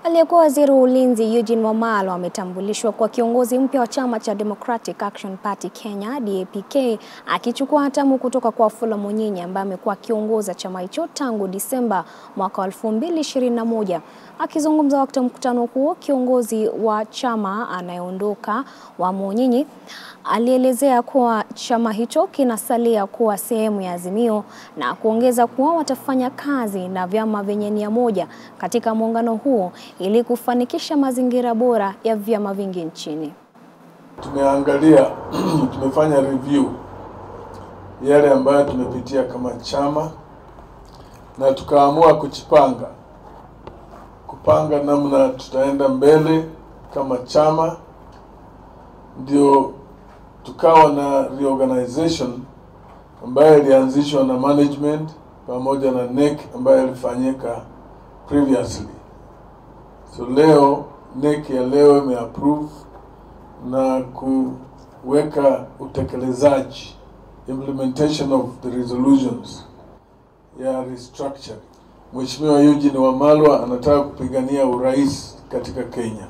Aliyekuwa waziri wa ulinzi Eugene Wamalwa ametambulishwa kwa kiongozi mpya wa chama cha Democratic Action Party Kenya DAP-K akichukua hatamu kutoka kwa Wafula Munyinyi ambaye amekuwa akiongoza chama hicho tangu Disemba mwaka wa 2021. Akizungumza wakati wa mkutano huo, kiongozi wa chama anayeondoka wa Munyinyi alielezea kuwa chama hicho kinasalia kuwa sehemu ya Azimio na kuongeza kuwa watafanya kazi na vyama vyenye nia moja katika muungano huo ili kufanikisha mazingira bora ya vyama vingi nchini. Tumeangalia, tumefanya review yale ambayo tumepitia kama chama na tukaamua kuchipanga, kupanga namna tutaenda mbele kama chama, ndio tukawa na reorganization ambayo ilianzishwa na management pamoja na NEC ambayo ilifanyika previously. So leo NEC ya leo imeapprove na kuweka utekelezaji implementation of the resolutions ya restructuring. Mheshimiwa Eugene Wamalwa anataka kupigania urais katika Kenya,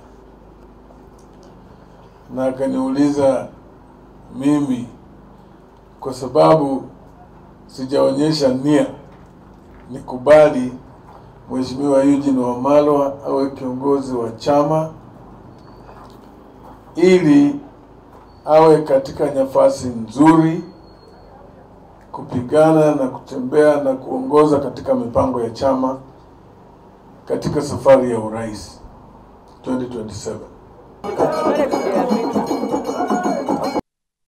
na akaniuliza mimi kwa sababu sijaonyesha nia nikubali Mheshimiwa Eugene Wamalwa awe kiongozi wa chama ili awe katika nafasi nzuri kupigana na kutembea na kuongoza katika mipango ya chama katika safari ya urais 2027.